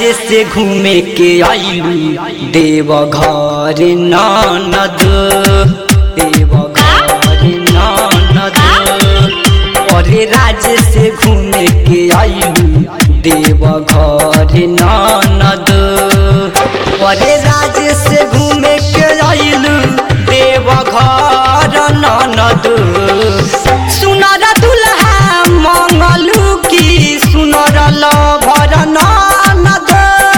राज्य से घूमे के आइलू देव घर ननद देव घर ननद अरे राज्य से घूमे के आइलू देव घर ननद अरे राज्य से घूमे के आइलू देव घर ननद सुनर दुल्हा मंगलू की सुनर लभर ननद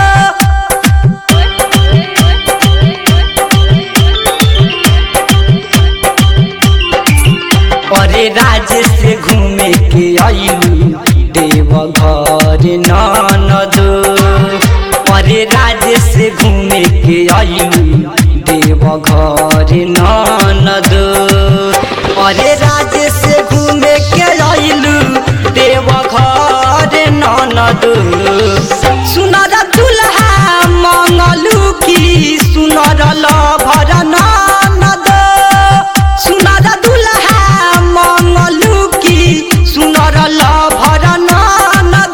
अरे राज्य से घूमे के आइलू देव घर ननद अरे राज्य से घूमे के आइलू देव घर ननद अरे राज्य से घूमे के आइलू देव घर ननद सुनर दुल्हा मंगलू की सुनर लभर ननद सुनर दुल्हा मंगलू की सुनर लभर ननद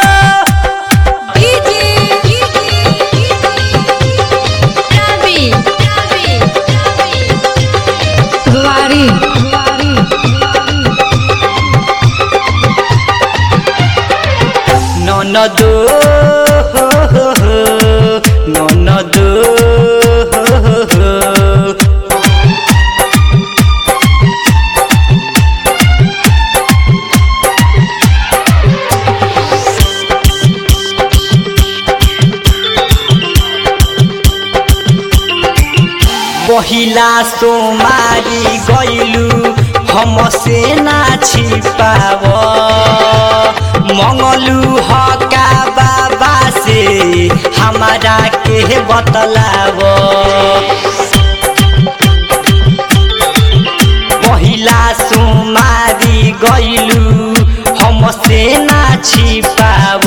Guari. ননদ ননদ पहिला सोमारी गैलू हमसे ना छिपाव मंगलू हका बाबा से हमारा के बतलाव पहिला सोमारी गैलू हमसे ना छिपाव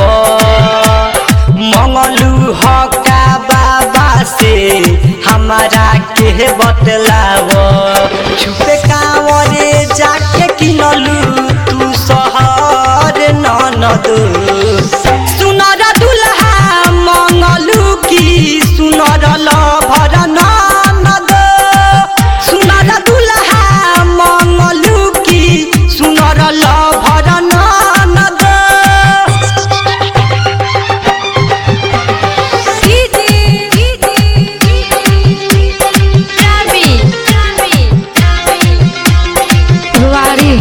मंगलू हका बाबा से हमारा के बतलाव छुपे कांवरे जाके किनलू तू शहर ननद सुनर दुल्हा मंगलू की सुनर लभर ननद सुनर दुल्हा मंगलू की सुनर लभर ननद Guari.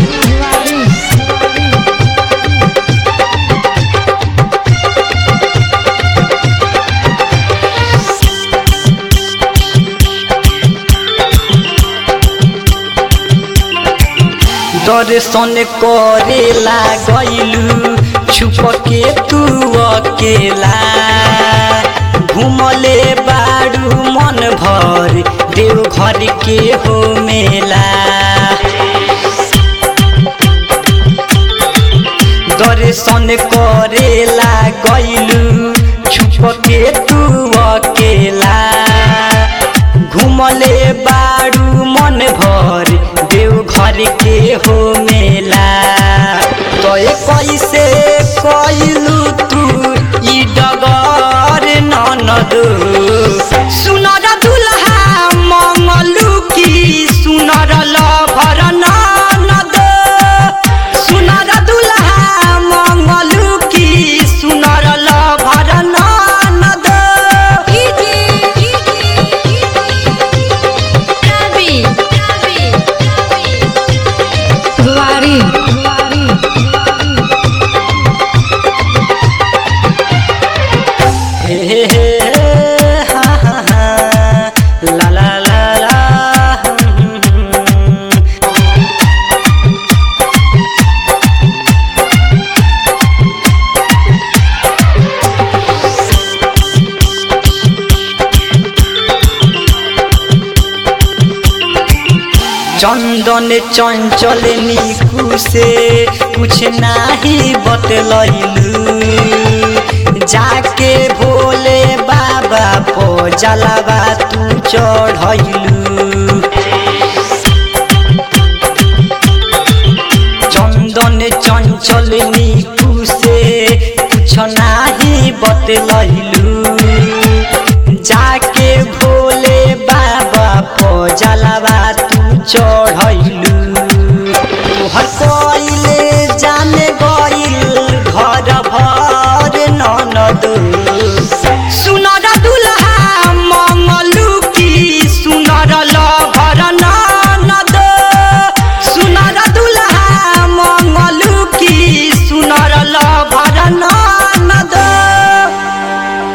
दर्शन करेला गैलू छुप के तू अकेला घुमले बारू मन भर देव घर के हो मेला दर्शन करेला गैलू छुप के तू अकेला घुमले बारू मन भर देव घर के हो मेला तो कैसे कैलू तू ई डगर ननद सुनर दुल्हा मंगलू की सुनर लभर ननद सुनर दुल्हा मंगलू की सुनर लभर ननद Guari. हे हे हे, हा हा हा, ला ला ला ला, हम्म, हम्म, हम्म। चंदन चंचल निकू से कुछ नाही बतलैलू जाके भोले बाबा पो जलावा तू चढ़ैलू चंदन चंचल निकू से कुछ नाही बतलैलू